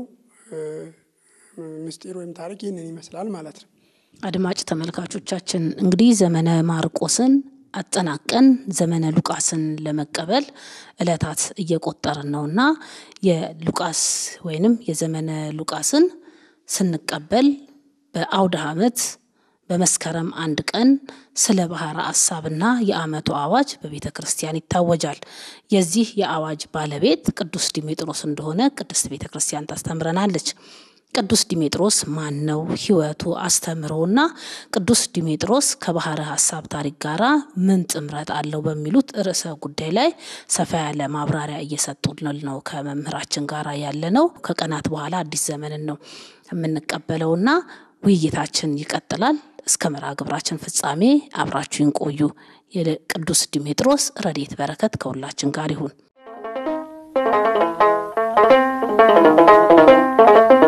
[SPEAKER 3] ምስጢር ወይም ታሪክ ይህንን ይመስላል ማለት ነው።
[SPEAKER 1] አድማጭ ተመልካቾቻችን እንግዲህ ዘመነ ማርቆስን አጠናቀን ዘመነ ሉቃስን ለመቀበል እለታት እየቆጠርን ነውና የሉቃስ ወይንም የዘመነ ሉቃስን ስንቀበል በአውደ ዓመት በመስከረም አንድ ቀን ስለ ባህረ ሐሳብና የዓመቱ አዋጅ በቤተ ክርስቲያን ይታወጃል። የዚህ የአዋጅ ባለቤት ቅዱስ ዲሜጥሮስ እንደሆነ ቅድስት ቤተ ክርስቲያን ታስተምረናለች። ቅዱስ ዲሜጥሮስ ማን ነው? ሕይወቱ አስተምሮና ቅዱስ ዲሜጥሮስ ከባህረ ሐሳብ ታሪክ ጋራ ምን ጥምረት አለው? በሚሉት ርዕሰ ጉዳይ ላይ ሰፋ ያለ ማብራሪያ እየሰጡልን ነው ከመምህራችን ጋር ያለ ነው። ከቀናት በኋላ አዲስ ዘመንን ነው የምንቀበለውና ውይይታችን ይቀጥላል። እስከ መርሃ ግብራችን ፍጻሜ አብራችሁን ቆዩ። የቅዱስ ዲሜጥሮስ ረድኤት በረከት ከሁላችን ጋር ይሁን።